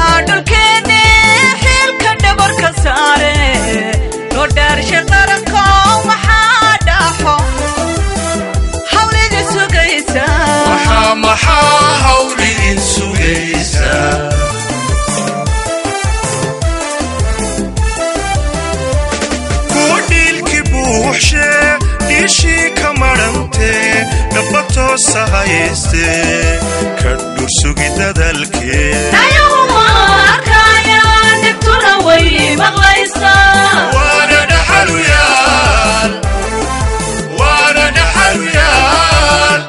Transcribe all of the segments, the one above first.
dhulkeeni xilka dhabarka saare loo dhaarsha qaranko maxaa dhaxo hawlida sugaysa maxaa maxaa hawl idin sugaysaa kuwa dhiilkii buuxshee dhiishii ka madhantee dhaba toosa hayaystee ka dhursugi dadalkee ayaguma arkaya dhibtuna way maqlaysaa waana dhaxaluyaal waana dhaxaluyaal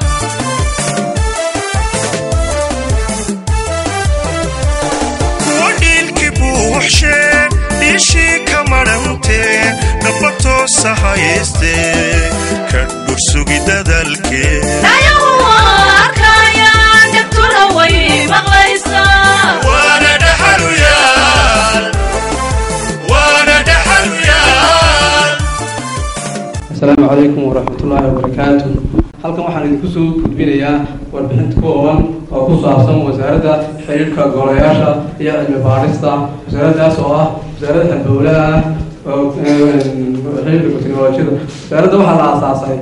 kuwa dhiilkii buuxshee dhiishii ka madhantee dhaba toosa hayaystee ka dhursugi dadalkee ayaguma arkaya dhibtuna way maqlaysaa waana dhaxaluyaal waana dhaxaluyaal asalaamu calaykum waraxmatullaahi wabarakaatu halkan waxaan idinku soo gudbinayaa warbixinta kooban oo ku saabsan wasaaradda xiriirka golayaasha iyo cilmi baadhista wasaaraddaas oo ah wasaaradda halbowlaha ah oo xiriirka teknolojiyada wasaaradda waxaa la aasaasay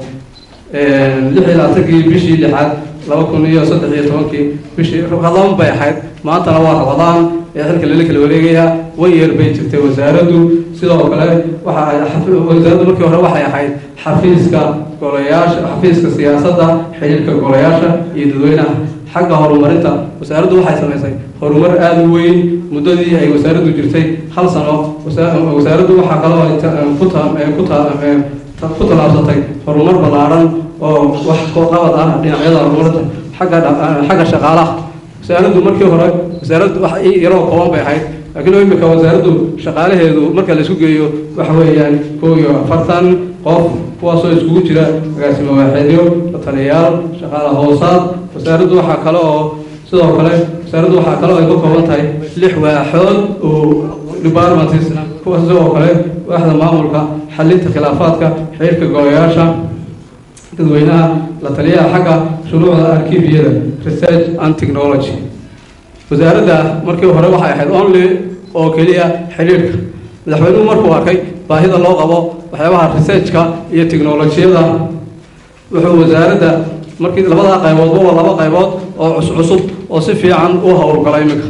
lix iyo labaatankii bishii lixaad laba kun iyo saddex iyo tobankii bishii rabadaan bay ahayd maantana waa rabadaan ee xilka lala kala wareegaya way yeer bay jirtay wasaaraddu sidoo kale waxa ay xafi- wasaaraddu markii hore waxay ahayd xafiiska golayaasha xafiiska siyaasadda xiriirka golayaasha iyo dadweynaha xagga horumarinta wasaaraddu waxay samaysay horumar aada u weyn muddadii ay wasaaraddu jirtay hal sano wasa- wasaaraddu waxaa kaloo ay ta- ku ta- ku ta- ta- ku tallaabsatay horumar ballaaran oo wax qabad ah dhinacyada horumarinta xagga dha- xagga shaqaalaha wasaaraddu markii hore wasaaraddu wax i- yaroo kooban bay ahayd laakiin imika wasaaraddu shaqaalaheedu marka la isku geeyo waxa weeyaan kow iyo afartan qof kuwaasoo iskugu jira agaasimo waaxeedyo lataliyayaal shaqaala hoosaad wasaaraddu waxaa kale oo sidoo kale wasaaraddu waxaa kale oo ay ka kooban tahay lix waaxood oo departments kuwaas sidoo kale waaxda maamulka xalinta khilaafaadka xiriirka golayaasha dadweynaha la taliyaha xagga shuruucda arkibiyada research and technology wasaaradda markii hore waxay ahayd only oo keliya xidhiidhka madaxweynuhu markuu arkay baahida loo qabo waxyaabaha researchka iyo teknolojiyada wuxuu wasaaradda markii labadaa qayboodba waa laba qaybood oo cuscusub oo si fiican u howlgalay iminka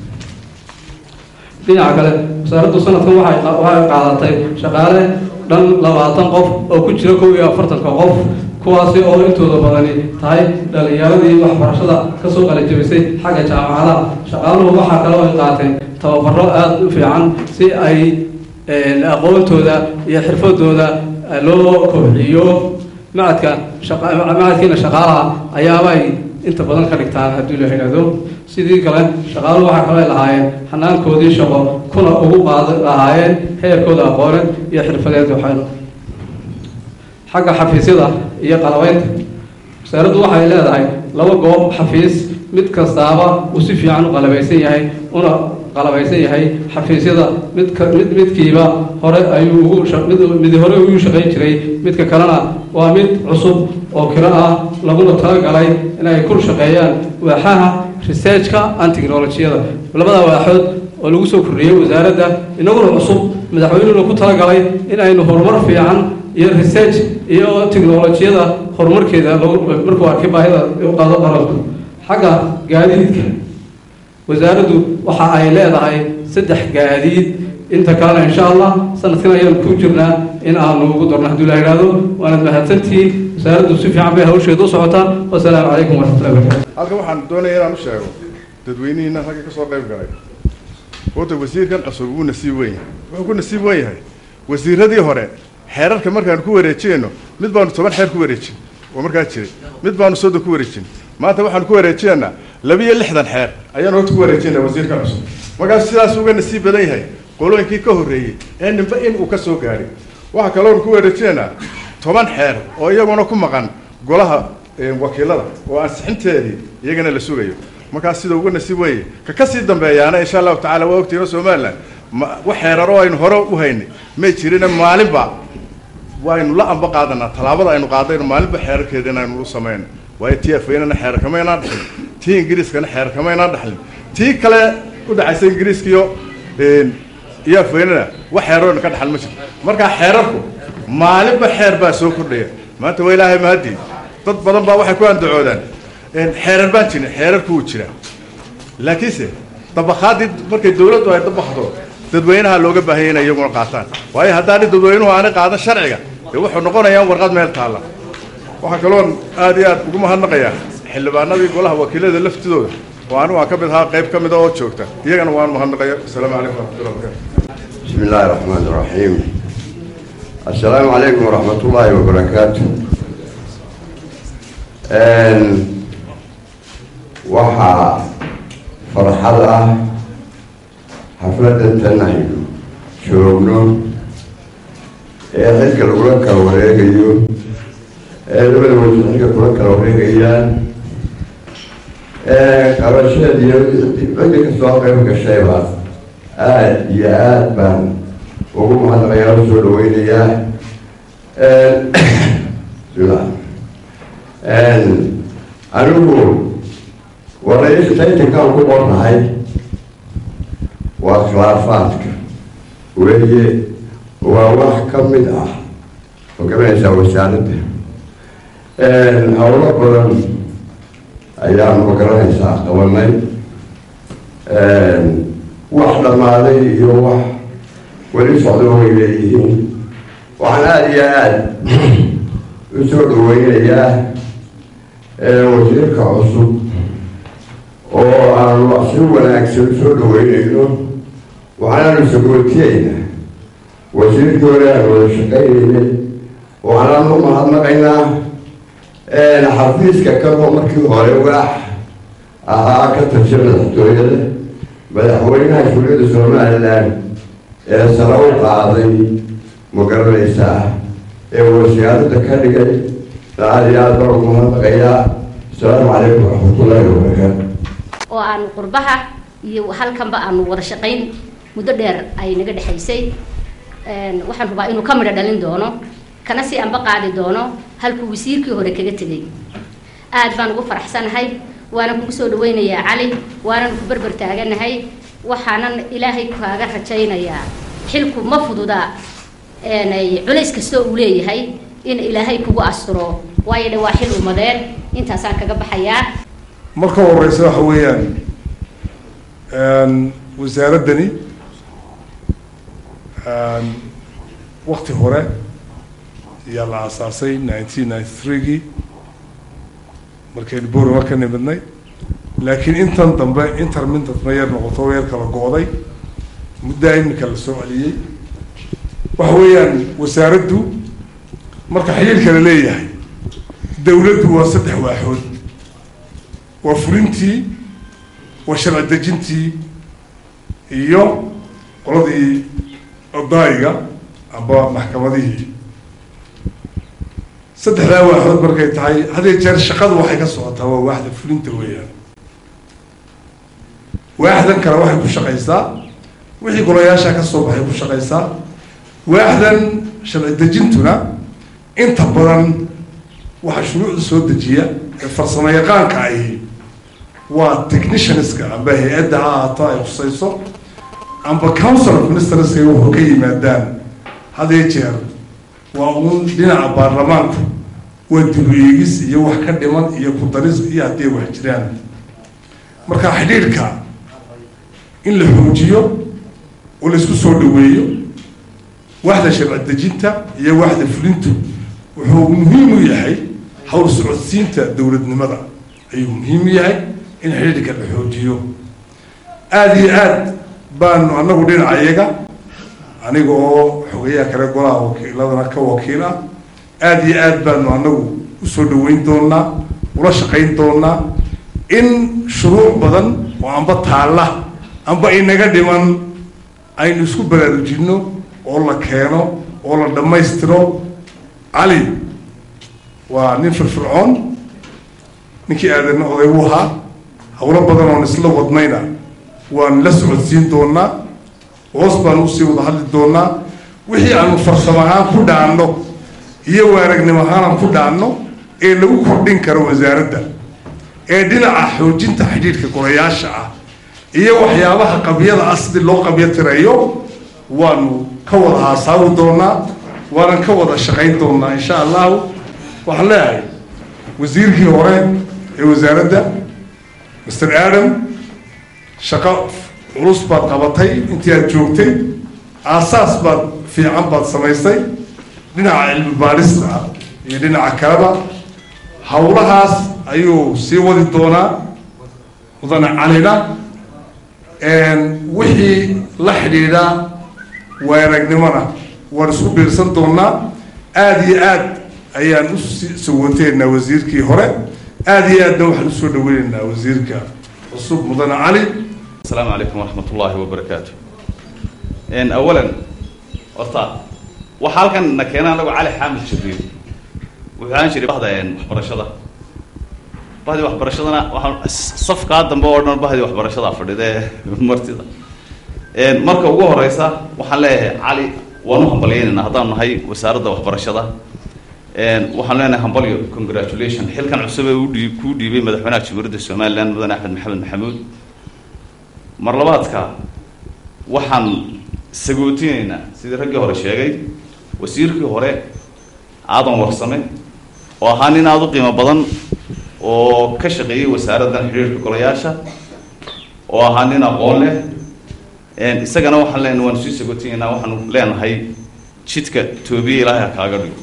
dhinaca kale wasaaraddu sanadkan waxay qa- waxay qaadatay shaqaale dhan labaatan qof oo ku jira kow iyo afartanka qof kuwaasi oo intooda badani tahay dhalinyaradii waxbarashada kasoo qalajabisay xagga jaamacadaha shaqaaluhu waxaa kaloo ay qaateen tababaro aada u fiican si ay een, aqoontooda iyo xirfadooda eh, loo kobciyo macadka shaqa- macadkiina shaqaalaha ayaabay inta badan ka dhigtaan haddii la yidhaahdo sidii kale shaqaaluhu waxaa kaloo ay lahaayeen xanaankoodii shaqo kuna ugu qaad lahaayeen heerkooda aqooneed iyo xirfadeed waxaynu xagga xafiisyada iyo qalabaynta wasaaraddu waxay leedahay laba goob xafiis mid kastaaba uu si fiican u qalabaysan yahay una qalabaysan yahay xafiisyada mid ka mid midkiiba hore ayuu ugu sha- mid mid hore ugu shaqayn jiray midka kalena waa mid cusub oo kiro ah laguna talagalay inay ku shaqeeyaan waaxaha researchka and technolojiyada labada waaxood oo lagu soo kordhiyey wasaaradda inaguna cusub madaxweynuhuna ku talagalay in aynu horumar fiican iyo research iyo teknolojiyada horumarkeeda lagu markuu arkay baahida u qaado qaranku xagga gaadiidka wasaaraddu waxa ay leedahay saddex gaadiid inta kalena insha allah sanadkan ayaan ku jirnaa in aanu ugu darno haddii la yidhaahdo waanad mahadsantihiin wasaaraddu si fiican bay hawsheedu u socotaa wasalaamu calaykum waraxmatullahi wabarakatu halkan waxaan doonaya inaan u sheego dadweynihiina ragga ka soo qayb galay horta wasiirkan cusub wuu nasiib weyn yahay wuxuu ku nasiib weyn yahay wasiiradii hore xeerarka markaan ku wareejinayno mid baanu toban xeer ku wareejin oo markaa jiray mid baanu soddon ku wareejin maanta waxaanu ku wareejinaynaa labiyo lixdan xeer ayaanu horta ku wareejinaa wasiirkan cusub markaas sidaas uga nasiib badan yahay qolooyinkii ka horreeyey ee ninba in uu ka soo gaadhay waxaa kaloonu ku wareejinaynaa toban xeer oo iyaguna ku maqan golaha eh, wakiilada oo ansixinteedii iyagana la sugayo markaas sida uga nasiib weeye ka ka sii dambeeyaana insha allahu tacaala waa ogtiino somaliland ma wax xeeraro aynu hore u haynay may jirina maalinba waynu la amba qaadanaa tallaabada aynu qaadayno maalinba xeerarkeeda inaynu u samayno waayo tii afweynana xeer kamaynaan dhaxlin tii ingiriiskana xeer kamaynaan dhaxlin tii kale u dhaxaysa ingiriiska iyo iyo afweynana wax xeeroona ka dhaxal ma jirto markaa xeerarku maalinba xeer baa soo kordhaya maanta waa ilaahay mahadii dad badan baa waxay ku andacoodaan xeerar baan jirin xeerarku wuu jiraa laakiinse dabakhaadii markay dawladdu ay dabakdo dadweynaha looga baahanya inay iyaguna qaataan waayo haddaani dadweynuhu aanay qaadan sharciga dee wuxuu noqonayaa warqad meel taalla waxaa kaloon aad iyo aad ugu mahadnaqayaa xildhibaanadii golaha wakiilada laftidooda oo anigu aan ka mid ahaa qayb ka mida oo joogta iyagana waan mahadnaqaya asalaamu calaykum waraxmatullah barakatu بسم الله الرحمن الرحيم السلام عليكم ورحمة الله وبركاته waxaa farxad ah xafladda tan aynu joogno ee xilka lagula kala wareegayo ee labada wajhi xilka kula kala wareegayaan qabasheed iyo ciddi kasoo qayb gashayba aada iyo aada baan ugu mahadnaqayaa u soo dhaweynayaa bismillah anigu waraytaytankaan ku qornahay waa khilaafaadka weeye waa wax ka mid ah oo garanaysaa wasaaradda howlo badan ayaanu magaranaysaa qabanay wax dhammaaday iyo wax weli socdo way leeyihiin waxaan aada iyo aada u soo dhaweynayaa wasiirka cusub oo aanu si wanaagsan usoo dhaweynayno waxaanaanu sagootiyeyna wasiirkii hore aanu wada shaqaynaynay waxaanaanu u mahadnaqaynaa xafiiska kaloo markii hore waax ahaa ka tirsan madaxtooyada madaxweynaha shuuriyadda somalilan ee sare u qaaday ma garanaysaa ee wasaaradda ka dhigay aada iyo aada baan ugu mahadnaqayaa asalaamu calaykum waraxmatullaahi wabarakaatu oo aanu qurbaha iyo halkanba aanu wada shaqayn muddo dheer ay naga dhexaysay waxaan rubaa inuu ka midho dhalin doono kana si anba qaadi doono halkuu wasiirkii hore kaga tegay aad baan ugu faraxsanahay waanan kugu soo dhaweynayaa cali waanan ku berber taaganahay waxaanan ilaahay kaaga rajaynayaa xilku ma fududa culays kastoo uu leeyahay in ilaahay kugu asturo waayo dhe waa xil umadeed intaasaan kaga baxayaa marka horeysa waxa weeyaan wasaaraddani wakti hore ayaa la aasaasay nineteen ninety threegii markaynu borama ka nimidnay laakiin intan dambe intermintantna yar noqoto yar kala go-day muddaa iminka la soo celiyey waxa weeyaan wasaaraddu marka xiriirka la leeyahay dawladdu waa saddex waaxood waa fulintii waa sharci dejintii iyo qoladii odaayiga amba maxkamadihii saddexdaa waaxood markay tahay hadee jeer shaqadu waxay ka socotaa waa waaxda fulinta weeyaan waaxdan kale waxay ku shaqaysaa wixii golayaasha ka soo baxay ku shaqaysaa waaxdan sharci dejintuna inta badan waxaa shuruucda soo dejiya ee farsamo yaqaanka ahi waa technicianska amba hay-adda ha ahaato ay khusayso amba council of ministerska wuxuu ka yimaadaan hadee jeer waa uun dhinaca baarlamaanku waa dib eegis iyo wax ka dhiman iyo ku daris iyo haddii wax jiraan marka xidhiidhka in la xoojiyo oo la isku soo dhaweeyo waxda sharci dejinta iyo waxda fulintu wuxuu muhiim u yahay hawl socodsiinta dowladnimada ayuu muhiim u yahay in xidhiidhka la xoojiyo aada iyo aad baanu anagu dhinaca iyaga aniga oo xogayaha kale golaha wakiiladana ka wakiil ah aada iyo aad baanu anagu usoo dhaweyn doonaa ula shaqayn doonaa in shuruuc badan oo amba taalla amba inaga dhiman aynu isku baraarujinno oo la keeno oo la dhammaystiro cali waa nin firfircoon ninkii aadana oday u ahaa hawlo badan oon isla wadnayna waan la socodsiin doonaa hoos baan usii wada hadli doonaa wixii aanu farsamo ahaan ku dhaanno iyo waaragnimo ahaan ku dhaanno ee lagu kordhin karo wasaaradda ee dhinaca xoojinta xidhiidhka golayaasha ah iyo waxyaabaha qabyada ah sidii loo qabyo tirayo waanu ka wada haasaawi doonaa waanan ka wada shaqayn doonaa insha allahu waxaan leeyahay wasiirkii hore ee wasaaradda mr adam shaqo culus baad qabatay intii aad joogtay aasaas baad fiican baad samaysay dhinaca cilmi baadhista iyo dhinaca kaleba howlahaas ayuu sii wadi doonaa mudane calina wixii la xidhiidha waaragnimona waan isku biirsan doonaa aada iyo aad ayaan u sawanteynaa wasiirkii hore aada iyo aadna waxaan usoo dhaweyneynaa wasiirka cusub mudane cali السلام عليكم ورحمة الله وبركاته إن أولا أرتا وحالكن نكينا لو علي حامد شريف وحان شريف هذا إن برشة بهذه واحد برشة أنا وحن صف قادم بورنا بهذه واحد برشة فريدة مرتضى إن مركب وجوه رئيسة وحن له علي ونوهم بلين إن هذا هاي وسارة واحد برشة إن وحن لنا همبليو congratulation حيل كان عصبة ودي كودي بمدحنا شمرد السومال لأن بدنا أحمد محمد محمود mar labaadka waxaan sagootinaynaa sidii raggii hore sheegay wasiirkii hore aadan warsame oo ahaa nin aada u qiimo badan oo ka shaqeeyey wasaaraddan xidhiirka golayaasha oo ahaa nin aqoon leh isagana waxaan len waanu sii sagootineynaa waxaanu leenahay jidka toobiye ilaahay ha kaaga dhigo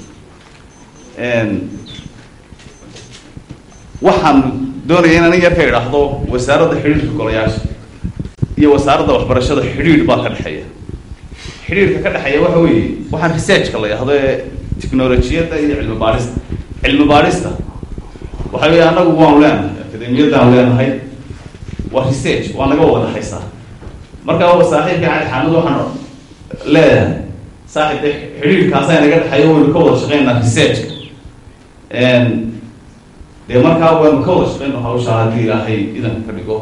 waxaan doonaya in aniga yarka idhaahdo wasaaradda xidhiirka golayaasha iyo wasaaradda waxbarashada xidhiidh baa ka dhexeeya xidhiidhka ka dhexeeya waxa weeye waxaan researchka la yidhahdo ee tiknolojiyadda iyo cilmi baadhista cilmi baadhista waxa weeye annagu waanu leenahay akademiyaddaanu leenahay waa research waa naga wada dhexaysaa marka waa saaxiibka cali xaamid waxaan leeyahay saaxiibka xidhiidhkaasaa naga dhexeeya waynu ka wada shaqeynaa researchka dee markaa waynu ka wada shaqeyno hawshaa haddii ilaahay idanka ka dhigo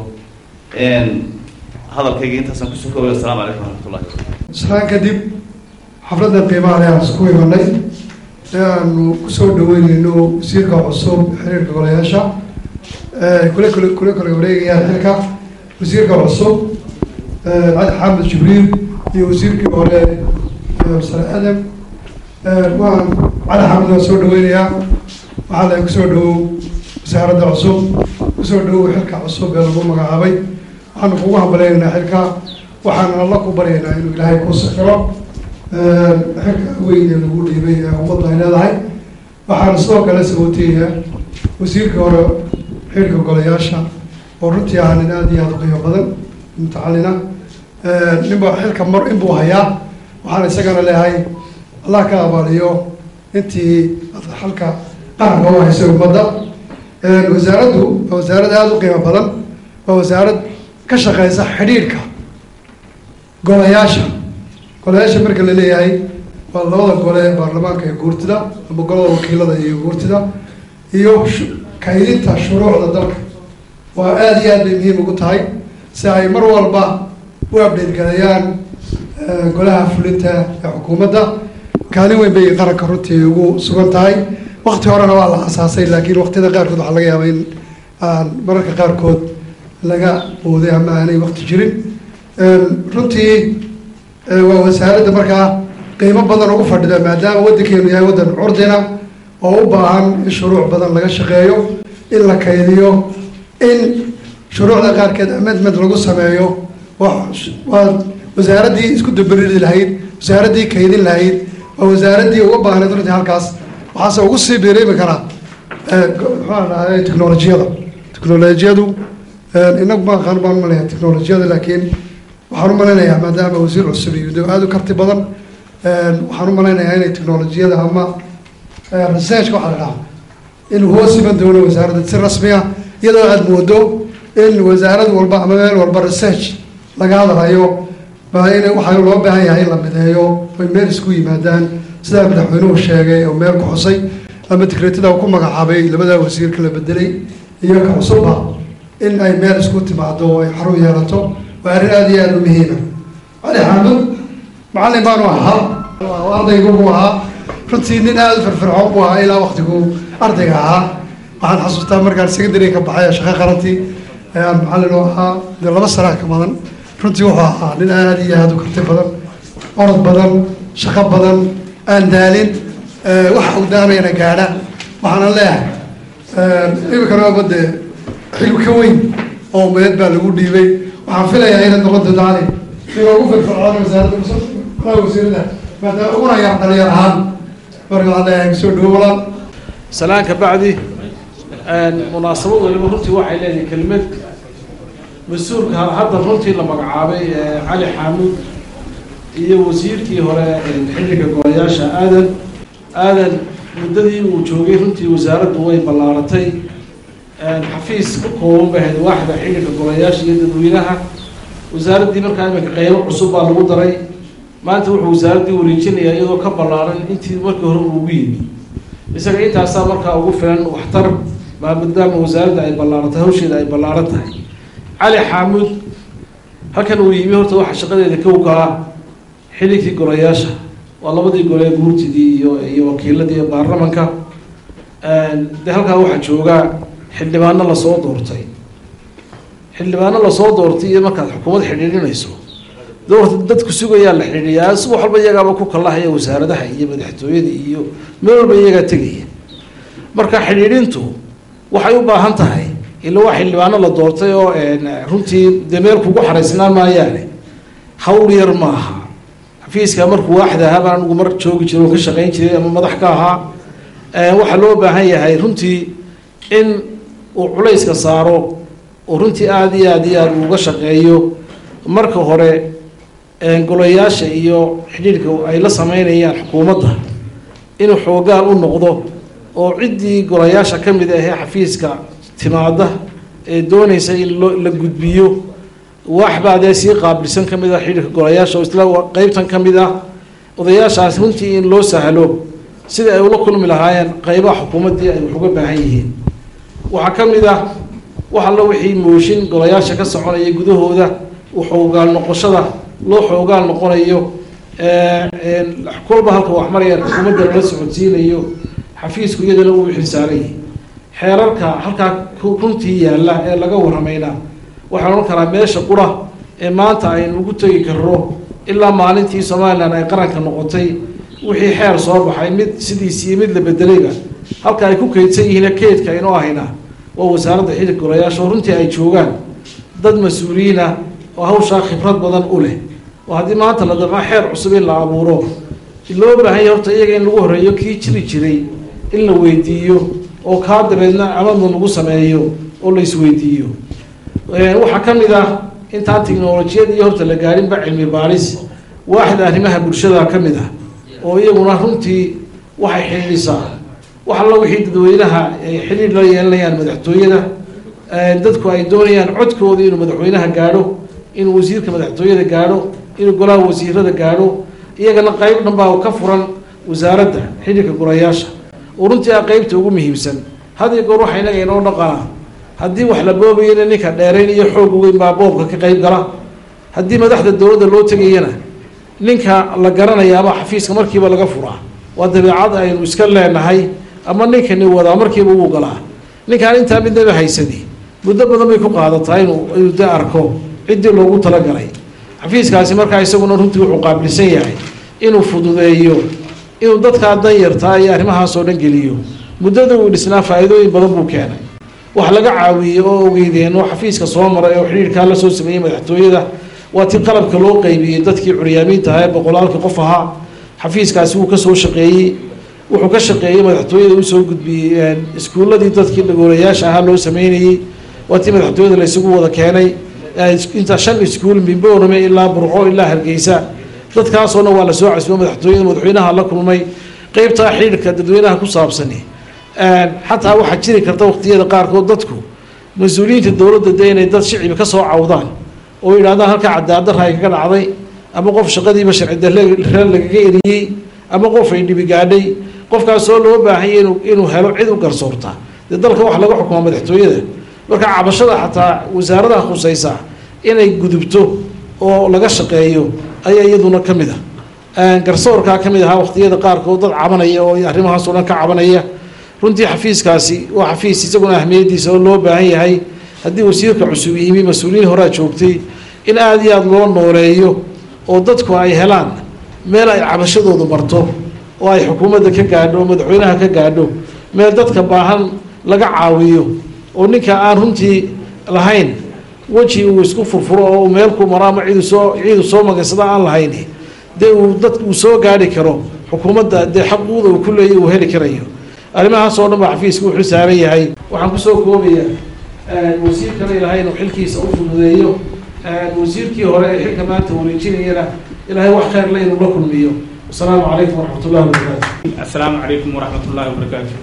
hadalkayga intaasaan kusoo koobay assalaamu calaykum waraxmatullahi wabarakatu islaan kadib xafladda qiimaha leh aan isku imanay ee aanu kusoo dhaweyneyno wasiirka cusub xiriirka golayaasha kule kule kule kale wareegayaan xilka wasiirka cusub cali xamed jibriil iyo wasiirkii hore sare adam waan cali xamed waan soo dhaweynayaa waxaa la kusoo dhawow wasaaradda cusub kusoo dhawow xilka cusub ee lagu magacaabay waxaanu kugu hambaleynaynaa xilka waxaana alla ku baryaynaa inuu ilaahay ku sakiro xilka weyn ee lagu dhiibay ee ummadda ay leedahay waxaana sidoo kale sabooteeyaa wasiirka hore xilka golayaasha oo runtii ah nin aada iyo aada u qiimo badan mutacalina ninba xilka mar inbuu hayaa waxaana isagana leeyahay allah ka abaaliyo intii xalka qaranka u haysay ummadda wasaaraddu waa wasaarad aada u qiimo badan waa wasaarad ka shaqeysa xidhiidhka golayaasha golayaasha marka la leeyahay waa labada gole ee baarlamaanka iyo guurtida ama golada wakiilada iyo guurtida iyo kaydinta shuruucda dalka waa aada iyo aad bay muhiim ugu tahay si ay mar walba u abdheed galayaan golaha fulinta ee xukuumadda kaalin weyn bay qaranka runtii ugu sugan tahay wakti horena waa la asaasay laakiin waktiyada qaarkood waxaa laga yaabaa in aan mararka qaarkood laga booday ama aanay wakti jirin runtii waa wasaaradda markaa qiimo badan ugu fadhida maadaama waddankeenu yahay waddan curdina oo u baahan in shuruuc badan laga shaqeeyo in la kaydiyo in shuruucda qaarkeed amendment lagu sameeyo waa wasaaraddii isku dabariri lahayd wasaaraddii kaydin lahayd waa wasaaraddii uga baahnayd runtii halkaas waxaase ugu sii biiriimi karaa maxaa dhahay technolojiyada technolojiyadu inagu ma aqaan baan umaleeyaa technolojiyada laakiin waxaan u malaynayaa maadaama wasiir cusub iyo de aada u karti badan waxaan u malaynayaa inay technolojiyada ama researchka waxaa la dhahaa inuu hoos iman doono wasaaradda si rasmi ah iyadoo aada moodo in wasaarad walba ama meel walba research laga hadlayo baa in waxaa loo baahan yahay in la mideeyo oy meel isku yimaadaan sidaa madaxweynuhu sheegay oo meel ku xusay ama tikreetada ku magacaabay labadaa wasiirka la bedelay iyo ka cusubba in ay meel isku timaado oo ay xarun yeelato waa arrin aada iyo aada u muhiima cali xaamud macallin baanu ahaa ardaygu buu ahaa runtii nin aada u firfircoon buu ahaa ilaa waktigu ardayga ahaa waxaan xasuustaa markaan secondary ka baxay shaqo qarantii ayaan macallin u ahaa dee laba sanaa ka badan runtii wuxuu ahaa nin aad iyo aada u karti badan orod badan shaqo badan aan daalin waxa uu daamayna gaadha waxaana leeyahay iminkana waaba dee xil ka weyn oo umadeed baa lagu dhiibay waxaan filayaa inaad noqon doonto cali inuu ugu firfircoona wasaaradda malaha wasiirada maadaama uguna yar dhalinyar ahaan marka waxaan leeyahay kusoo dhawo walaal salaan ka bacdi munaasabad waliba runtii waxay leedahay kelimad mas-uulka hadda runtii la magacaabay cali xaamuud iyo wasiirkii hore xilliga golayaasha aadan aadan muddadii uu joogay runtii wasaaraddu way ballaaratay xafiis ka kooban bay ahayd waaxda xilliga golayaasha iyo dadweynaha wasaaraddii markaa iminka qeybo cusub baa lagu daray maanta wuxuu wasaaraddii wareejinayaa iyadoo ka ballaaran intii markii hore ugu yimi isaga intaasaa markaa ugu filan waxtar maadaama wasaaradda ay ballaaratay hawsheeda ay ballaaran tahay cali xaamuud halkan uu yimi horta waxaa shaqadeeda kow kaa xilligkii golayaasha waa labadii gole guurtidii iyo iyo wakiiladii iyo baarlamanka de halkaa waxaa joogaa xildhibaano lasoo doortay xildhibaano lasoo doortay iyo markaad xukuumad xidhiidhinayso doorta dadku sugayaa la xidhiiyaa si wax walba iyagaaba ku kalahaya wasaaradaha iyo madaxtooyada iyo meel walba iyagaa tegaya marka xidhiidhintu waxay u baahan tahay ila waa xildhibaano la doortay oo runtii dee meel kugu xaraysnaan maayaane hawl yar maaha xafiiska markuu waaxda ahaa baan anigu mar joogi jiray oo ka shaqayn jiray ama madax ka ahaa waxaa loo baahan yahay runtii in uu culayska saaro oo runtii aada iyo aada iyo aada uga shaqeeyo marka hore golayaasha iyo xidhiidhka ay la sameynayaan xukuumadda inuu xoogaal u noqdo oo ciddii golayaasha ka mid ahee xafiiska timaada ee doonaysa in loo la gudbiyo waxbaa dee sii qaabilsan ka mid ah xidhiidhka golayaasha oo isla qeybtan ka mid ah odayaashaas runtii in loo sahlo sida ay ula kulmi lahaayeen qeybaha xukuumaddii ay wax uga baahan yihiin waxaa ka mid ah wax alla wixii mooshin golayaasha ka soconaya gudahooda xoogaal noqoshada loo xoogaal noqonayo kolba halka wax maraya xukuumadda lala socodsiinayo xafiisku iyadana uu xilsaarayay xeerarka halkaa runtii yaalla ee laga waramayna waxaan odhan karaa meesha qura ee maanta aynu ugu tegi karno ilaa maalintii somalilan ay qaranka noqotay wixii xeer soo baxay mid sidiisiiyo mid la bedelayba halka ay ku keydsan yihiin keydka aynoo ahayna waa wasaaradda xididka golayaasha oo runtii ay joogaan dad mas-uuliyiina oo hawshaa khibrad badan u leh oo haddii maanta la damco xeer cusub in la abuuro loo baahan yahay horta iyaga in lagu horreeyo kii jiri jiray in la weydiiyo oo kaa dabeedna amadna lagu sameeyo oo la isweydiiyo waxaa ka mid ah intaan tiknolojiyad iyo horta la gaarinba cilmi baaris waaxda arrimaha bulshada ka mid ah oo iyaguna runtii waxay xidhiidhisaa wax alla wixii dadweynaha ay xidhiidh la yeelanayaan madaxtooyada dadku ay doonayaan codkooda inuu madaxweynaha gaadho inuu wasiirka madaxtooyada gaadho inuu golaha wasiirada gaadho iyagana qeyb dhan baa ka furan wasaaradda xidhiidhka golayaasha oo runtii ah qeybta ugu muhiimsan had iyo goor waxa inaga inoo dhaqanaa haddii wax la boobayana ninka dheerayn iyo xoog weyn baa boobka ka qeyb gala haddii madaxda dowladda loo tegayana ninka la garanaya ama xafiiska markiiba laga furaa waa dabeecad aynu iska leenahay ama ninkani wadaa markiiba wuu galaa ninkaan intaa midnaba haysadi muddo badan bay ku qaadataa inuu inuu de arko ciddii loogu talagalay xafiiskaasi markaa isaguna runtii wuxuu qaabilsan yahay inuu fududeeyo inuu dadkaa danyartaa iyo arrimahaasoo dhan geliyo muddada uu dhisnaa faa-iidooyin badan buu keenay wax laga caawiyey oo ogeydeen oo xafiiska soo maray oo xidhiirkaa la soo sameeyey madaxtooyada waa tii qalabka loo qeybiyey dadkii curyaamiinta ahaa ee boqolaalkii qof ahaa xafiiskaasi wuu kasoo shaqeeyey wuxuu ka shaqeeyey madaxtooyada usoo gudbiyey iskuulladii dadkii dhagoolayaasha ahaa loo sameynayey waa tii madaxtooyada la isugu wada keenay inta shan iskuul mimboorame ilaa burco ilaa hargeysa dadkaasoo dhan waa lasoo casbo madaxtooyada madaxweynaha la kulmay qeybtaa xidhiirka dadweynaha ku saabsani xataa waxaa jiri karta waqtiyada qaarkood dadku mas-uuliyiinta dowladda de inay dad shicibi ka soo cawdaan oo yidhahdaan halkaa cadaadarra ay kaga dhacday ama qof shaqadiiba sharci darre lagaga eriyey ama qof ay dhibi gaadhay qofkaasoo loo baahanya inu inuu helo cid u garsoorta dee dalka waxa laga xukumaa madaxtooyada marka cabashada xataa wasaaradaha khusaysa inay gudubto oo laga shaqeeyo ayaa iyaduna ka mid ah garsoorkaa ka mid ahaa waqtiyada qaarkood dad cabanaya oo arrimahaasoo dhan ka cabanaya runtii xafiiskaasi waa xafiis isaguna ahmiyadiisa oo loo baahan yahay haddii wasiirka cusub yimi mas-uuliyiin horaa joogtay in aada iyo aada loo nooleeyo oo dadku ay helaan meel ay cabashadoodu marto oo ay xukuumadda ka gaadho oo madaxweynaha ka gaadho meel dadka baahan laga caawiyo oo ninka aan runtii lahayn weji uu isku furfuro oo meel ku maro ama ciidu soo ciidu soo magansada aan lahayn dee uu dad uu soo gaari karo xukuumadda dee xaquuqda uu ku leeyahy uu heli karayo arrimahaas oo dhan baa xafiiska wuxuu saaran yahay waxaan kusoo koobaya wasiirkana ilahay inuu xilkiisa u fududeeyo wasiirkii hore ee xilka maanta wareejinayana ilaahay wax khayr le inuu la kulmiyo wasalaamu calaykum waraxmat ullahi wabarakaatu asalaamu calaykum waraxmat ullahi wabarakaatu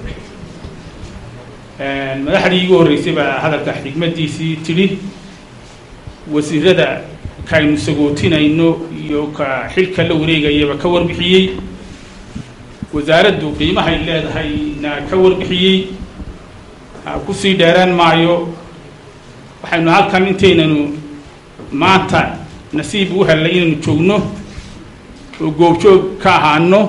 madaxdii igu horreysay baa hadalka xigmadiisii tidhi wasiirada kaaynu sagootinayno iyo ka xilka la wareegayaba ka warbixiyey wasaaraddu qiimahay leedahayna ka warbixiyey kusii dheeraan maayo waxaynu halkan intaynanu maanta nasiib u hellay inaynu joogno oo goobjoog ka ahaano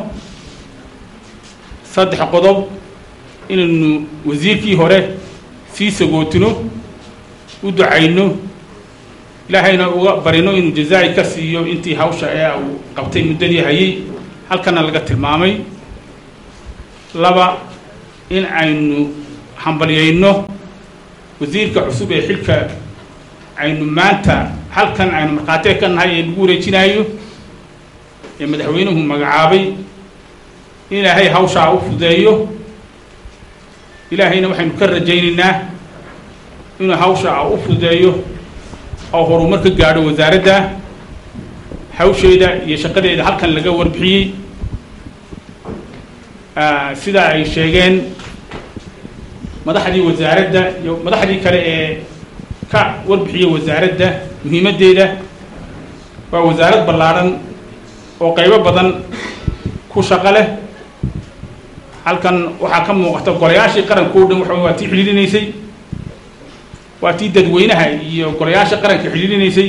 saddex qodob inaynu wasiirkii hore sii sagootino u ducayno ilaahayna uga barino inuu jazaa'i ka siiyo intii hawsha ee uu qabtay muddadii hayay halkana laga tilmaamay laba in aynu hambalyayno wasiirka cusub ee xilka aynu maanta halkan aynu markhaatee ka nahay ee lagu wareejinaayo ee madaxweynuhu magacaabay in ilaahay hawshaa u fudeeyo ilaahayna waxaynu ka rajaynaynaa inuu hawsha u fudeeyo oo horumar ka gaadho wasaaradda hawsheeda iyo shaqadeeda halkan laga warbixiyey sida ay sheegeen madaxdii wasaaradda iyo madaxdii kale ee ka warbixiyey wasaaradda muhiimaddeeda waa wasaarad ballaadhan oo qaybo badan ku shaqo leh halkan waxaa ka muuqata golayaashii qaranka o dhan waxa waa tii xidhiirinaysay waa tii dadweynaha iyo golayaasha qaranka xidhiirinaysay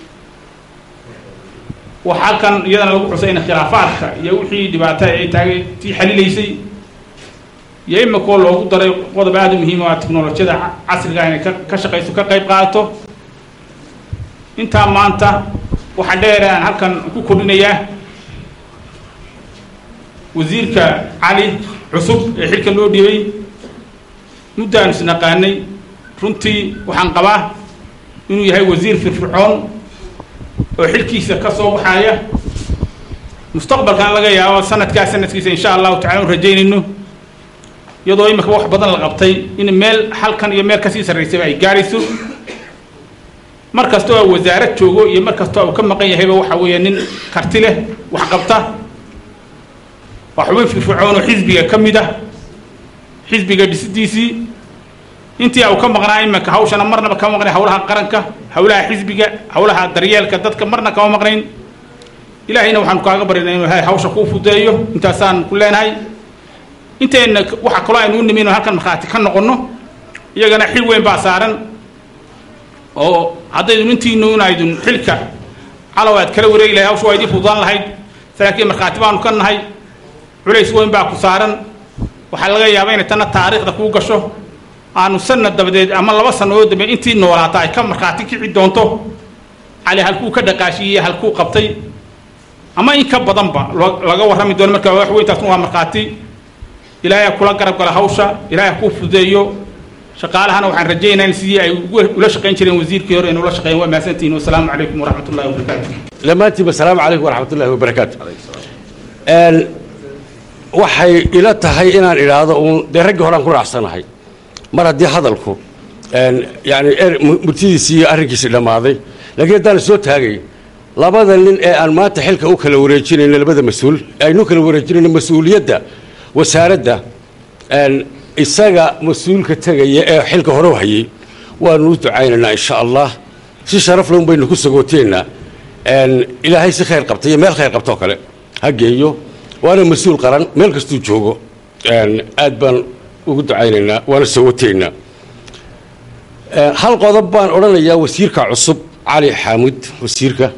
waxa halkan iyadana lagu xusay in khilaafaadka iyo wixii dhibaato ay tahay tii xalilaysay iyo imikoo loogu daray qodob aada u muhiim oo ah teknolojiyada casriga inay ka ka shaqayso ka qayb qaadato intaa maanta waxaa dheer aan halkan ku kordhinayaa wasiirka cali cusub ee xilka loo dhiibay muddaanu isnaqaanay runtii waxaan qabaa inuu yahay wasiir firfircoon oo xilkiisa ka soo baxaaya mustaqbalkan laga yaabo sanadkaa sanadkiisa insha allahu tacala anu rajaynayno iyadoo imika wax badan la qabtay in meel halkan iyo meel kasii sarraysayba ay gaarayso mar kasta oo wasaarad joogo iyo mar kasta uu ka maqan yahayba waxa weeye nin karti leh wax qabta waa xubin firfircoon oo xisbiga ka mid ah xisbiga dhisidiisii intii uu ka maqnaa iminka hawshana marnaba kama maqnayn hawlaha qaranka hawlaha xisbiga hawlaha daryeelka dadka marna kama maqnayn ilaahayna waxaanu kaaga barinay inuu hay hawsha kuu fudeeyo intaasaan ku leenahay intayna waxa kaloo aynu u nimi inu halkan markhaati ka noqonno iyagana xil weyn baa saaran oo haddaydu intiinu inaydun xilka calow aad kala wareegi lahayd hawsha waa idii fududaan lahayd laakiin markhaati baanu ka nahay culays weyn baa ku saaran waxaa laga yaabaa inay tanna taariikhda kuu gasho aanu sanad dabadeed ama laba sannadood dambe intii noolaata ay ka markhaati kici doonto cali halkuu ka dhaqaashiiyey halkuu qabtay ama in ka badanba laga warrami doono marka wax weyntaasna waa markhaati ilaahay ha kula garab gala hawsha ilaahay ha kuu fudeeyo shaqaalahana waxaan rajaynayn sidii ay ula shaqayn jireen wasiirkii hore inay ula shaqeeyeen waa mahadsantihiin wasalaamu calaykum waraxmat ullahi wabarakaatu dhammaantiinba asalaamu calaykum waraxmat ullahi wabarakaatu waxay ila tahay inaan idhaahdo uun dee raggii horaan ku raacsanahay mar haddii hadalku yani murtidiisii iyo arrinkiisii dhammaaday laakiin haddaan soo taagay labada nin ee aan maanta xilka u kala wareejinayno labada mas-uul aynu kala wareejinayno mas-uuliyadda wasaaradda isaga mas-uulka tegaya ee xilka hore u hayay waanu u ducaynaynaa insha allah si sharaf leh un baynu ku sagooteennaa ilaahay si khayr qabta iyo meel khayr qabta oo kale ha geeyo waana mas-uul qaran meel kastuu joogo aad baan ugu ducaynaynaa waana sawateynaa hal qodob baan odhanayaa wasiirka cusub cali xaamud wasiirka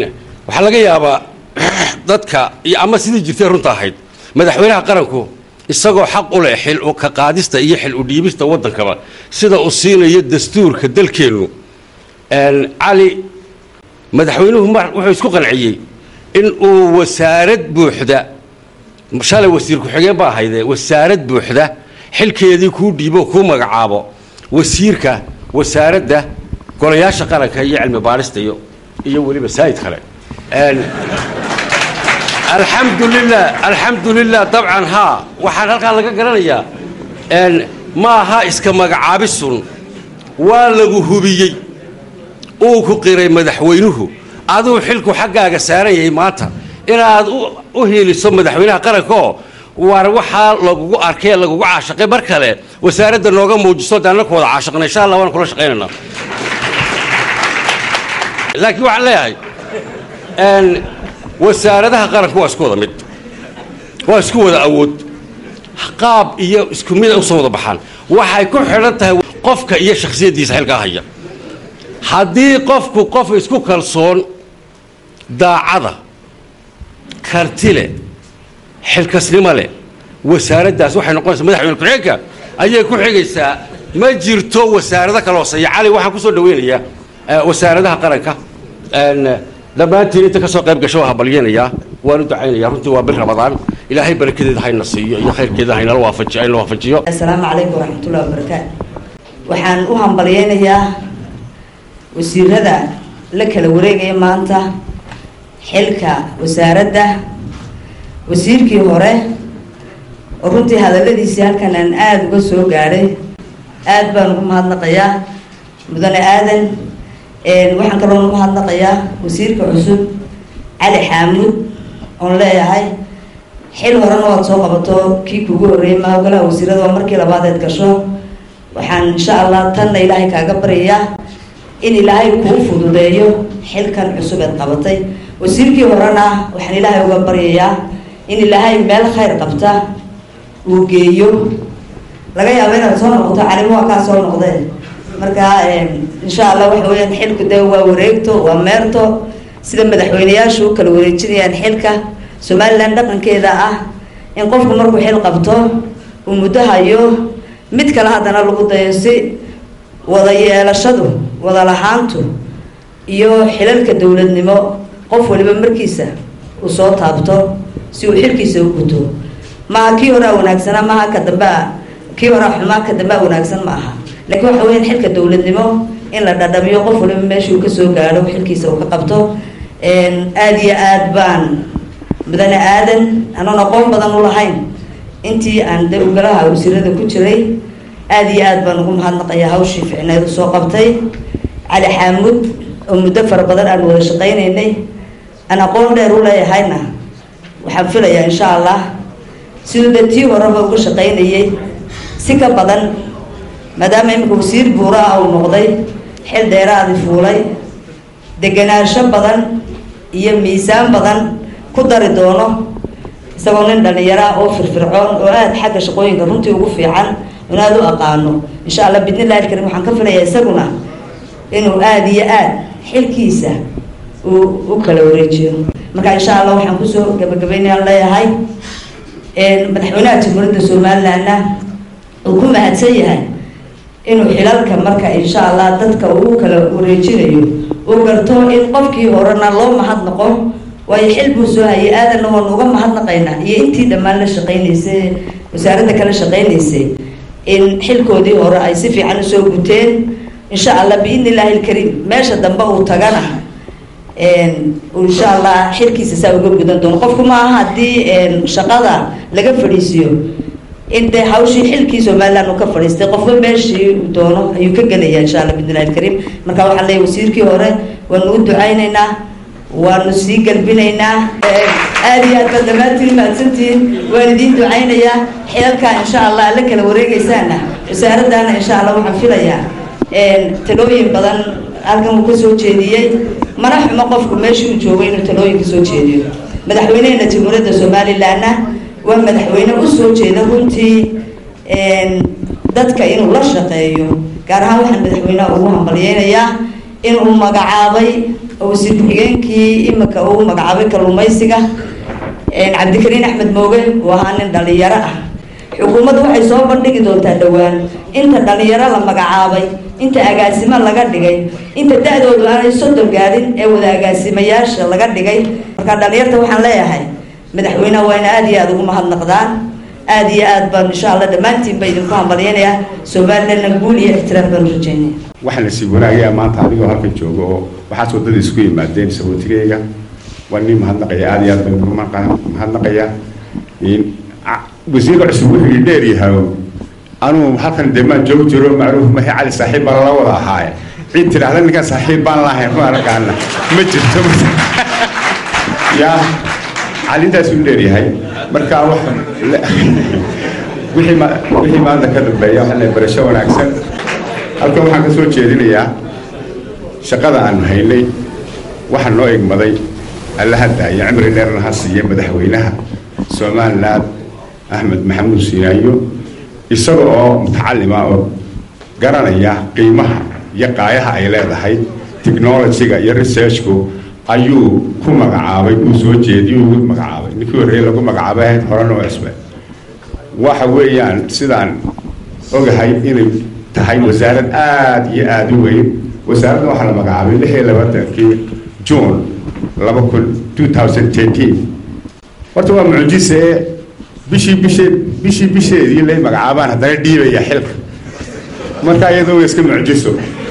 waxaa laga yaabaa dadka iyo ama sidii jirtay runta ahayd madaxweynaha qaranku isagoo xaq u leh xil u ka qaadista iyo xil u dhiibista waddankaba sida uu siinayo dastuurka dalkeennu cali madaxweynuhu mar wuxuu isku qanciyey in uu wasaarad buuxda shalay wasiir ku-xigeen ba ahayde wasaarad buuxda xilkeedii kuu dhiibo kuu magacaabo wasiirka wasaaradda golayaasha qaranka iyo cilmi baarista iyo iyo weliba saa'id kale alxamdu lilah alxamdu lilah dabcan haa waxaan halkaa laga garanayaa ma aha iska magacaabisun waa lagu hubiyey uu ku qiray madaxweynuhu aduu xilku xaggaaga saaran yahay maanta inaad u hiiliso madaxweynaha qaranka oo war waxaa lagugu arkay lagugu caashaqay mar kale wasaaradda nooga muujiso de annaku wada caashaqna insha allah waan kula shaqaynaynaa laakiin waxaan leeyahay wasaaradaha qaranku waa isku wada mid waa isku wada awood qaab iyo isku mid usoo wada baxaan waxay ku xidhan tahay qofka iyo shakhsiyaddiisa xilkaa haya haddii qofku qof isku kalsoon daacada karti leh xilkasnimo leh wasaaraddaas waxay noqonaysaa madaxweyne ku-xigeenka ayay ku xigaysaa ma jirto wasaarado kale hooseeya cali waxaan kusoo dhaweynayaa wasaaradaha qaranka dhammaantiin inta ka soo qayb gasho waa habalyeenayaa waan u ducaynayaa runtii waa bil ramadaan ilaahay barakadeeda hayna siiyo iyo khayrkeeda haynala waafajiyo hayna waafajiyo asalaamu calaykum waraxmatullahi wabarakaatu waxaan u hambalyeynayaa wasiirada la kala wareegaya maanta xilka wasaaradda wasiirkii hore oo runtii hadalladiisii halkan aan aada uga soo gaadhay aada baan ugu mahadnaqayaa mudane aadan waxaan kaloo ugu mahadnaqayaa wasiirka cusub cali xaamuud oon leeyahay xil horena waad soo qabato kii kugu horreeyay maogalaha wasiirada waa markii labaadeed gasho waxaan insha allah tanna ilaahay kaaga baryayaa in ilaahay kuu fududeeyo xilkan cusub eed qabatay wasiirkii horena waxaan ilaahay uga baryayaa in ilaahay meel khayr qabta uu geeyo laga yaabo inaad soo noqoto calimo waa kaa soo noqdee marka insha allah waxa weyaan xilku de waa wareegto waa meerto sida madaxweyneyaashu u kala wareejinayaan xilka somalilan dhaqankeeda ah in qofku markuu xil qabto uu muddo hayo mid kale haddana lagu dayo si wada yeelashadu wada lahaantu iyo xilalka dowladnimo qof waliba markiisa uu soo taabto si uu xilkiisa u guto maaha kii horea wanaagsanaa maaha ka dambea kii horea xumaa ka dambea wanaagsan ma aha laakiin waxa weyaan xilka dowladnimo in la dhadhamiyo qof waliba meeshuu kasoo gaadho xilkiisa uu ka qabto aada iyo aad baan mudane aadan anoon aqoon badan u lahayn intii aan de ugalaha wasiirada ku jiray aada iyo aad baan ugu mahadnaqayaa hawshii ficneed usoo qabtay cali xaamuud oo muddo fara badan aan wada shaqaynaynay aan aqoon dheer u leeyahayna waxaan filayaa insha allah siduu de tii horeba uga shaqaynayay si ka badan maadaama iminka wasiir buura ah uu noqday xil dheeraadi fuulay degenaansho badan iyo miisaan badan ku dari doono isagoo nin dhalinyaro ah oo firfircoon oo aada xagga shaqooyinka runtii ugu fiican in aada u aqaano insha allah bidnillahi alkarim waxaan ka filayaa isaguna inuu aada iyo aad xilkiisa uu u kala wareejiyo marka insha allah waxaan kusoo gabagabaynayaan leeyahay madaxweynaha jamhuuriyadda somalilandna uu ku mahadsan yahay inuu xilalka marka insha allah dadka uu kala wareejinayo uu garto in qofkii horena loo mahadnaqo waayo xil buu soo hayay aadanna waanu uga mahadnaqaynaa iyo intii dhammaan la shaqaynaysay wasaaradda kala shaqaynaysay in xilkoodii hore ay si fiican usoo guteen insha allah biidni illaahi alkariim meesha dambe uu tagana insha allah xilkiisa saa uga gudan doono qofku ma aha haddii shaqada laga fadhiisiyo in dee hawshii xilkii somaliland uu ka fadhiistay qofba meeshii uu doono ayuu ka gelaya insha allah bidnillahi alkariim marka waxaan leeyahay wasiirkii hore waanu u ducaynaynaa waanu sii galbinaynaa aada iyo aad baad dhammaantiin mahadsantihiin waan idiin ducaynayaa xilalkaa insha allah alla kala wareegaysaana wasaaraddaana insha allah waxaan filayaa talooyin badan halkan uu kasoo jeediyey mana xumo qofku meeshii uu joogay inuu talooyin kasoo jeediyo madaxweynehena jamhuuriyadda somalilandna waa madaxweyne usoo jeeda runtii dadka inuu la shaqeeyo gaar ahaan waxaan madaxweyneha ugu hambalyeynayaa inuu magacaabay wasiir ku-xigeenkii imika uu magacaabay kalluumaysiga cabdikariin axmed mooge uu ahaa nin dhalinyaro ah xukuumaddu waxay soo bandhigi doontaa dhowaan inta dhalinyaro la magacaabay inta agaasimo laga dhigay inta da-doodu aanay soddon gaadhin ee wada agaasimayaasha laga dhigay marka dhalinyarta waxaan leeyahay madaxweyneha waa in aada iyo aada ugu mahadnaqdaan aada iyo aad baan insha allah dhammaantiin ba idinku hambalyanayaa somalilandna guul iyo ixtiraaf baan u rajeynaya waxaan la sii wanaagayaa maanta adigoo halkan jooga oo waxaas waddada isku yimaadeen sabootigayga waa nin mahadnaqaya aada iyo aad baan ugu mahadnaqaya wasiirka cusub wuxuu ii dheer yahay anuu halkan dee maan joog jiro macruuf mahi cali saaxiib baa lala wada ahaaye cid tidhaahda ninkan saaxiib baan lahayn ma arkaana ma jirto yaa calintaas uu dheer yahay marka wax wixii ma wixii maanta ka dambeeya waxaa la barasho wanaagsan halkan waxaan ka soo jeedinayaa shaqada aan haynay waxaa noo egmaday allaha daaya cimri dheerna ha siiya madaxweynaha somaliland axmed maxamuud siinaayo isaga oo mutacalima oo garanaya qiimaha iyo qaayaha ay leedahay technologyga iyo researchku ayuu ku magacaabay uu soo jeediyey ugu magacaabay ninkii horreeye lagu magacaabay ahayd horena oo cusbe waxa weeyaan sidaan ogahay inay tahay wasaarad aada iyo aada u weyn wasaaradda waxaa la magacaabay lix iyo labaatankii june laba kun two thousand thirteen horta waa mucjise bishii bishee bishii bisheedii lay magacaabaan haddana dhiibaya xilka marka iyadoo way iska mucjiso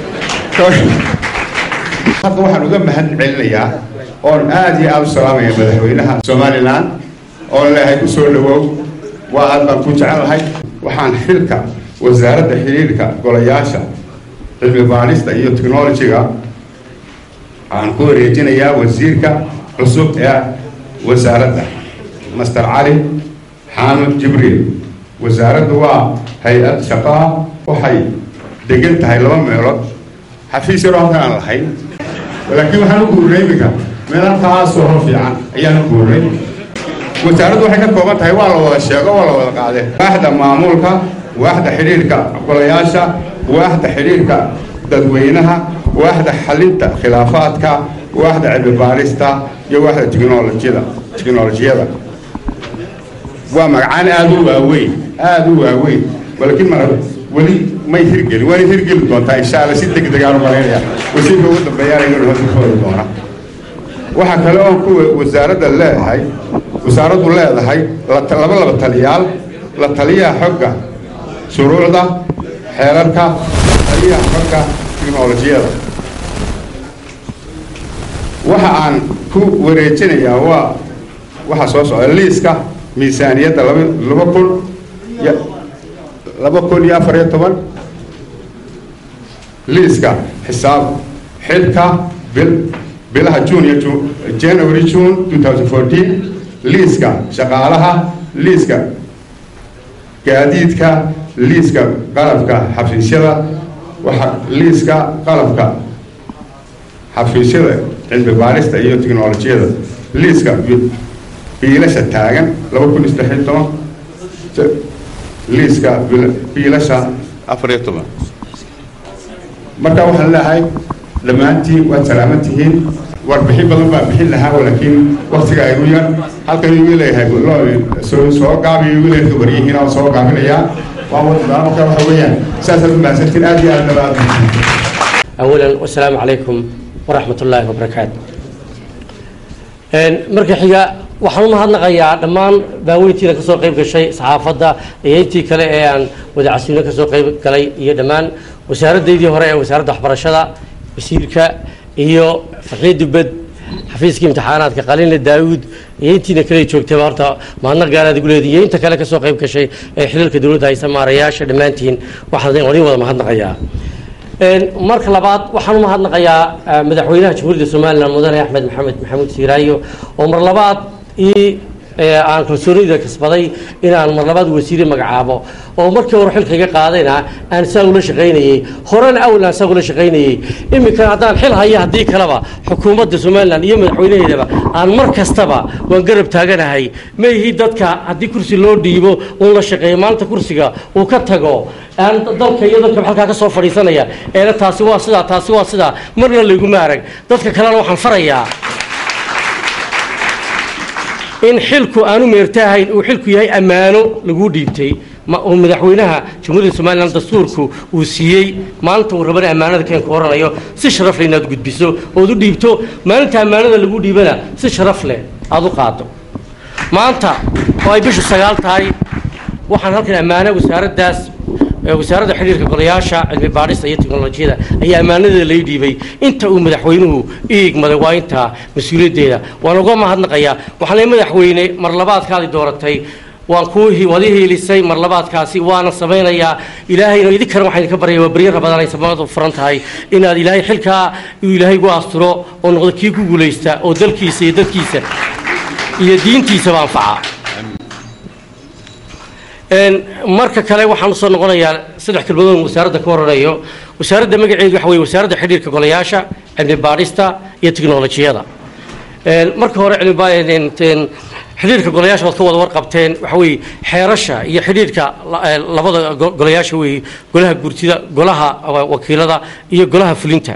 halka waxaan uga mahad celinayaa oon aada iyo aada u salaamaya madaxweynaha somaliland oon leehay ku soo dhawow waa aad baan ku jecelahay waxaan xilka wasaaradda xiriirka golayaasha cilmi baarista iyo technologyga waxaan ku wareejinayaa wasiirka cusub ee wasaaradda master cali xaamud jibriil wasaaraddu waa hay-ad shaqaa waxay degan tahay laba meelood xafiis yaroo halkan aan lahayn laakiin waxaan u guurnay iminka meel halkaasoo hor fiican ayaan u guurnay wasaaraddu waxay ka kooban tahay waa la wada sheego waa la wada qaade waaxda maamulka waaxda xidhiirka golayaasha waaxda xidhiirka dadweynaha waaxda xalinta khilaafaadka waaxda cilmi baarista iyo waaxda technolojyada technolojiyada waa magacaan aada u waaweyn aada u waaweyn laakiin mar weli may hirgelin waana hirgeli doontaa insha alla si deg degaan u malaynaya wasiirka ugu dambeeyaan ayagana hoos u foodi doona waxaa kale oo kuwa wasaaradda leedahay wasaaraddu leedahay laba laba taliyaal la taliyaha xogga shuruucda xeerarka taliyaha xogga tiknolojiyada waxa aan ku wareejinayaa waa waxaa soo socda liiska miisaaniyadda laba laba kun iyo laba kun iyo afar iyo toban liiska xisaab xilka bil bilaha june iyo ju january june two thousand fourteen liiska shaqaalaha liiska gaadiidka liiska qalabka xafiisyada waxa liiska qalabka xafiisyada cilmi baarista iyo tiknolojiyada liiska biilasha taagan laba kun iyo saddex iyo toban liiska biilasha afar iyo toban marka waxaan leeyahay dhammaantiin waad salaaman tihiin warbixin badan baa bixin lahaa laakiin waktiga igu yar halkan igu leeyahay soo soo gaabiyo igu leeyahay waryihiin oo soo gaabinayaa waa waddaa marka waxa weeyaan saasaad u mahadsantiin aad iyo aad nabaad أولا والسلام عليكم ورحمة الله وبركاته marka xiga waxaan u mahadnaqayaa dhammaan baaweyntiina kasoo qayb gashay saxaafadda iyo intii kale ee aan wadacasiino kasoo qayb galay iyo dhammaan wasaaradaydii hore ee wasaaradda waxbarashada wasiirka iyo farxiid dubed xafiiska imtixaanaadka qalinle daawud iyo intiina kale joogtayba horta mahadnaq gaaraad igu leedihi iyo inta kale kasoo qayb gashay ee xiliilka dowladda haysa maarayaasha dhammaantiin waxaan idin wada mahadnaqayaa marka labaad waxaan u mahadnaqayaa madaxweynaha jamhuuriyadda somalilan mudane axmed maxamed maxamuud siiraayo oo mar labaad ii aan kalsoonida kasbaday inaan mar labaad wasiire magacaabo oo markii hore xilka iga qaadayna aan saa ula shaqaynayey horena awal aan saa ula shaqaynayey iminkan haddaan xil haya haddii kaleba xukuumadda somalilan iyo madaxweynaheedaba aan mar kastaba waan garab taaganahay ma ihi dadka haddii kursi loo dhiibo uun la shaqeeyo maanta kursiga uu ka tago aan dalka iyo dadka halkaa ka soo fadhiisanaya eena taasi waa sidaa taasi waa sidaa marna layguma arag dadka kalena waxaan farayaa in xilku aanu meertaahayn uu xilku yahay ammaano lagu dhiibtay ma oo madaxweynaha jamhuuriyadda somalilan dastuurku uu siiyey maalinta uu rabana ammaanada keenku oranayo si sharaf leh inaad gudbiso ood u dhiibto maalinta ammaanada lagu dhiibana si sharaf leh aad u qaado maanta oo ay bishu sagaal tahay waxaan halkan ammaano wasaaraddaas ee wasaaradda xidhiirka golayaasha cilmi baadhista iyo teknolojiyada ayaa ammaanadeeda lay dhiibay inta uu madaxweynuhu iigmaday waa intaa mas-uuliyaddeeda waan uga mahadnaqayaa waxaan leeyahay madaxweyne mar labaadkaadi dooratay waan kuu hi- waad ii hiilisay mar labaadkaasi waana samaynayaa ilaahayna idinkana waxaan idinka baryaya waa beryo rabadaan ay samadu furan tahay inaad ilaahay xilkaa uu ilaahay gu asturo oo noqdo kii ku guulaysta oo dalkiisa iyo dadkiisa iyo diintiisaba anfaca Een, marka kale waxaan usoo noqonayaa saddex kelmadood oo wasaaradda ka horanayo wasaaradda magaceedu waxa weye wasaaradda xidhiirka golayaasha cilmi baadhista iyo teknolojiyada Een, marka hore cilmi ba- een, een, xidhiirka golayaasha waad ka wada warqabteen waxa weye xeerasha iyo xidhiirka la- ee, labada go- golayaasha weye golaha gurtida golaha wa- wakiilada iyo golaha fulinta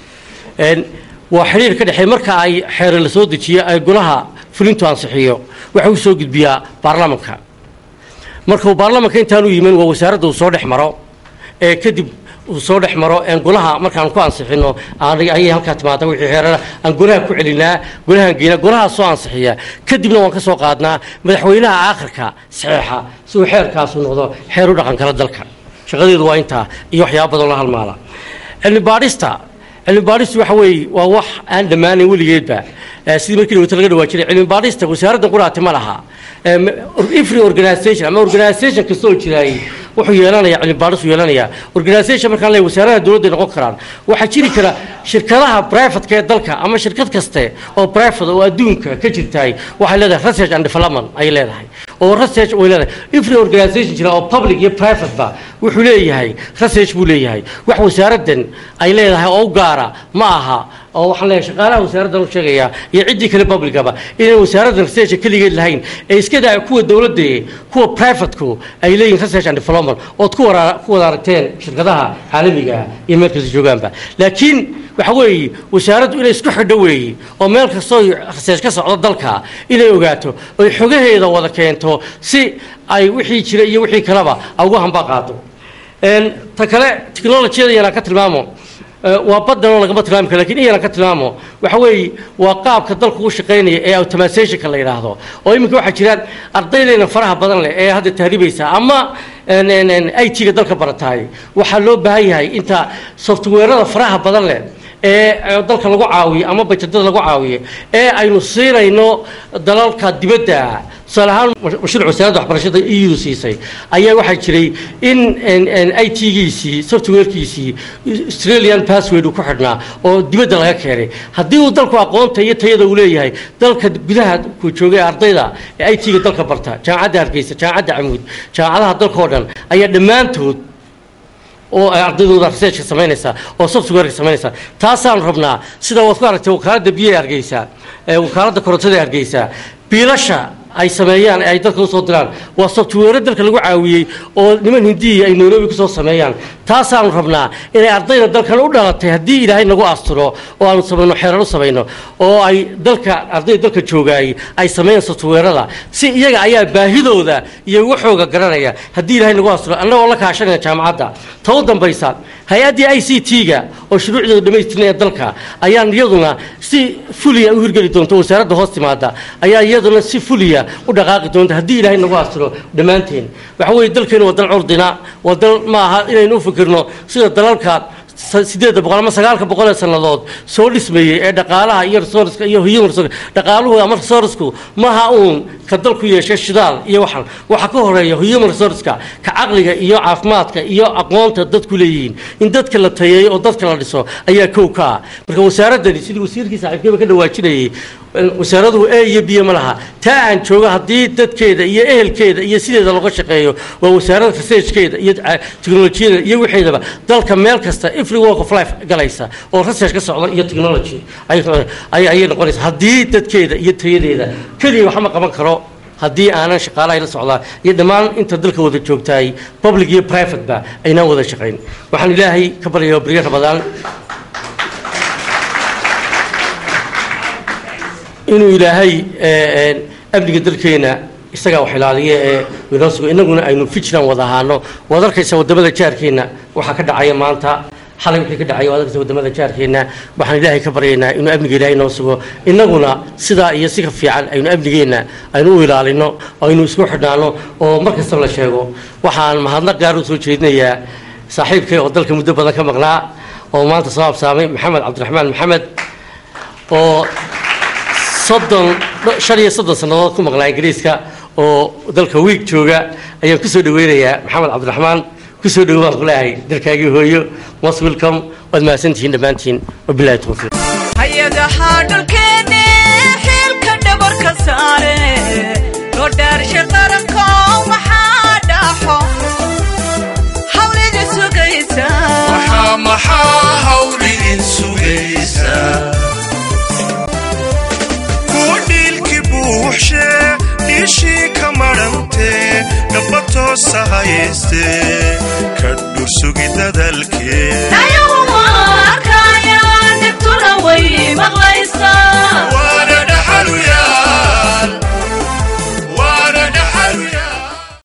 Een, waa xidhiir ka dhexeeya marka ay xeere la soo dejiyo ay golaha fulintu ansixiyo waxa uu soo gudbiyaa baarlamanka marka uu baarlamanka intaanu yimin waa wasaaradda uu soo dhex maro ee kadib uu soo dhex maro een golaha markaan ku ansixino aan ayay halkaa timaada wixii xeerana aan golaha ku celinaa golahaan geynaa golaha soo ansixiya kadibna waan ka soo qaadnaa madaxweynaha aakhirka saxeexa si uu xeerkaasu noqdo xeer u dhaqan kala dalka shaqadeedu waa intaa iyo waxyaaba badan la halmaala cilmi baadhista cilmi baadhistu waxa weeye waa wax aan dhammaanayn weligeedba Eh, sidii markii dhawata laga dhawaa jiray cilmi baadhista wasaaradda quraati ma laha Em, every organization ama organization kasta oo jiraay wuxuu yeelanayaa cilmi baadhis uu yeelanayaa organization markaan leeyahay wasaaradaha dowladda ay noqon karaan waxaa jiri kara shirkadaha privateka ee dalka ama shirkad kaste oo private oo adduunka ka jirtaay waxay leedahay research and development ay leedahay oo research way leedahay every organization jira oo public iyo private ba wuxuu leeyahay research buu leeyahay wax wasaaraddan ay leedahay oo u gaara ma aha oo waxaan leeyahay shaqaalaha wasaaraddan u sheegayaa iyo ciddii kale publicaba inay wasaaraddan research keligeed lahayn ee iska daa kuwa dowladda kuwa privateku ay leeyihin research and development ood ku wara ku wada aragteen shirkadaha caalamiga ah iyo meel kasta joogaanba laakiin waxa weeye wasaaraddu inay isku xidho weeye oo meel kastoo research ka socdo dalka inay ogaato oy xogaheeda wada keento si ay wixii jira iyo wixii kaleba ay uga hamba qaado Een, ta kale technologiyada yanaan ka tilmaamo Eh, waa badanoo lagama tilmaami karo lakin in yaran ka tilmaamo waxa weeye waa qaabka dalku u shaqaynaya ee automationka la yidhaahdo oo iminka waxaa jiraan ardaydayna faraha badan leh ee hadda tahriibaysa ama i t-ga dalka barataay waxaa loo baahan yahay inta softwareada faraha badan leh ee ee dalka lagu caawiyo ama bajetada lagu caawiyo ee aynu siinayno dalalka dibadda tusaale ahaan mashruuc wasaaradda waxbarashada eu siisay ayaa waxaa jiray in i t-giisii softwarekiisii australian password uu ku xidhnaa oo dibadda laga keenay haddii uu dalku aqoonta iyo tayada uu leeyahay dalka gudaha ku joogay ardayda ee i t-ga dalka barta jaamacadda hargeysa jaamacadda camuud jaamacadaha dalka oo dhan ayaa dhammaantood oo ay ardaydooda researchka samaynaysa oo softwareka samaynaysa taasaan rabnaa sida waad ku aragtay wakaaladda biyaha hargeysa ee wakaaladda korontada ee hargeysa biilasha ay sameeyaan ee ay dalka usoo diraan waa software dalka lagu caawiyey oo niman hindiya ay nairobi kusoo sameeyaan taasaanu rabnaa inay ardayda dalkan u dhalatay haddii ilaahay nagu asturo oo aanu samayno xeerar u samayno oo ay dalka ardayda dalka joogaay ay sameeyaan softwareada si iyaga ayaa baahidooda iyo waxooga garanaya haddii ilaahay nagu asturo annagoo la kaashanaya jaamacadda ta u dambaysa hay-addii i c t-ga oo shuruucdeedu dhammaystirnaya dalka ayaan iyaduna si fuliya u hirgeli doonta wasaaradda hoos timaada ayaa iyaduna si fuliya u dhaqaaqi doonta haddii ilaahay nagu astiro dhammaanteen waxa weeye dalkeenu waa dal curdina waa dal ma aha inaynu u fikirno sida dalalka sideedda boqol ama sagaalka boqol ee sannadood soo dhismayey ee dhaqaalaha iyo resourceka iyo human resource dhaqaaluhu ama resourcesku maha uun ka dalku yeeshay shidaal iyo waxan waxa ka horeeya human resourceka ka caqliga iyo caafimaadka iyo aqoonta dadku leeyihiin in dadka la tayeeyo oo dadka la dhiso ayaa kow ka ah marka wasaaraddani sidii wasiirkii saaxiibkeeba ka dhawaajinayay wasaaraduhu e iyo biyo ma laha taa aan joogo haddii dadkeeda iyo ehelkeeda iyo sideeda looga shaqeeyo waa wasaaradda researchkeeda iyo teknolojiyada iyo wixeedaba dalka meel kasta every walk of life galaysa oo research ka socda iyo technology ayay noqonaysa haddii dadkeeda iyo tayadeeda keliya waxma qaban karo haddii aanan shaqaalahay la socdaa iyo dhammaan inta dalka wada joogtaay public iyo private ba aynaan wada shaqayn waxaan ilaahay ka baryayaa baryo rabadaan inuu ilaahay amniga dalkeena isagaa wax ilaaliya ee inoo sugo innaguna aynu fijilan wada ahaano waad arkaysa wadamada jaarkeena waxaa ka dhacaya maanta xalay wixii ka dhacay waad arkaysa wadamada jaarkeena waxaan ilaahay ka baryaynaa inuu amniga ilaahay noo sugo innaguna sidaa iyo si ka fiican aynu amnigeenna aynu u ilaalino oo aynu isku xidhnaano oo mar kastaba la sheego waxaan mahadnaq gaar u soo jeedinayaa saaxiibkay oo dalka muddo badan ka maqnaa oo maanta soo habsaamay maxamed cabdiraxmaan maxamed oo soddon shan iyo soddon sannadood ku maqnaa ingiriiska oo dalka wiig jooga ayaan kusoo dhaweynayaa maxamed cabdiraxmaan kusoo dhawo baan ku leeyahay dalkaagii hooyo most welcome waad mahadsantihiin dhammaantiin wabilahi tawfiiq hay-adaha dhulkeenne xilka dhabarka saare loo dhaarsha qaranko maxaa dhaxo hawlida sugaysa maxaa maxaa hawlidin sugaysaa kuwa dhiilki buuxshe dhiishii ka madhantee dhaba toosa hayaystee ka dhursugi dadalkee ayagu